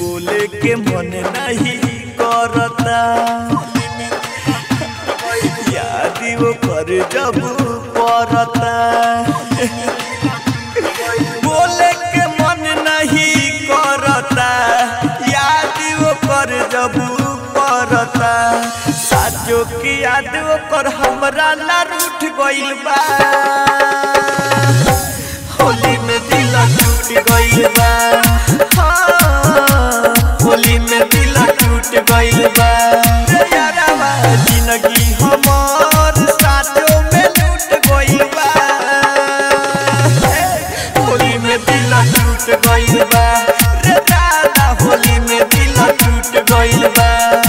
बोले के मन नहीं करता याद वो कर जब पड़ता बोले के मन नहीं करता याद वो कर जब पड़ता साजो की याद वो कर हमरा ला रूठ गइल बा होली में दिल टूट गइल बा हाँ, होली में दिल टूट गइल बा रे यारावा, जिंदगी हमार साथों में लूट गइल बा हे, होली में दिल टूट गइल बा रे दादा होली में दिल टूट गइल बा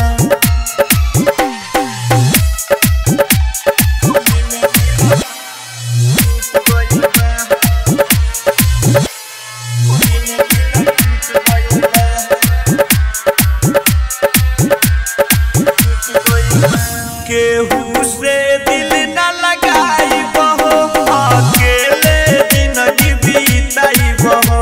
केहू से दिल न लगाई बहो अकेले जिंदगी बीताई बहो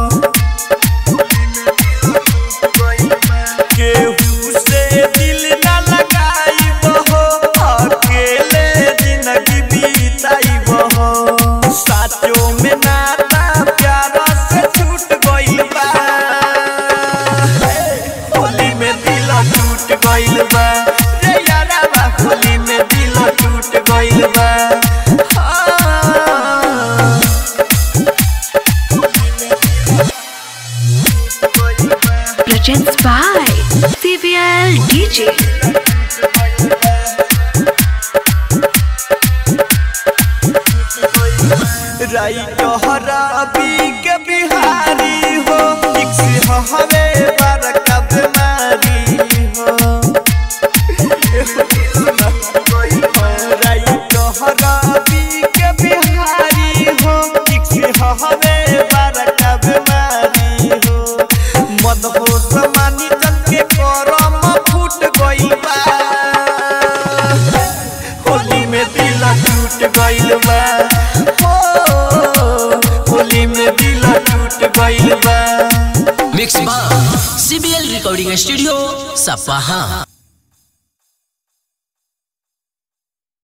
केहू से दिल न लगाई बहो अकेले जिंदगी बीताई बहो साचो में नाता प्यारा से छूट गइल बा होली में दिल टूट गइल बा रे यारावा होली में दिल टूट गइल बा हाँ। Presents by CVL DJ. राइट हराबी के बिहारी हो एक से हवे बरका बीमारी हो राइट हराबी के बिहारी हो एक से हवे बरका बीमारी हो मद हो समानी जन के करम फूट गइल बा होली में दिल टूट गइल बा हो होली में दिल टूट गइल बा मिक्स बा सीबीएल रिकॉर्डिंग स्टूडियो सपाहा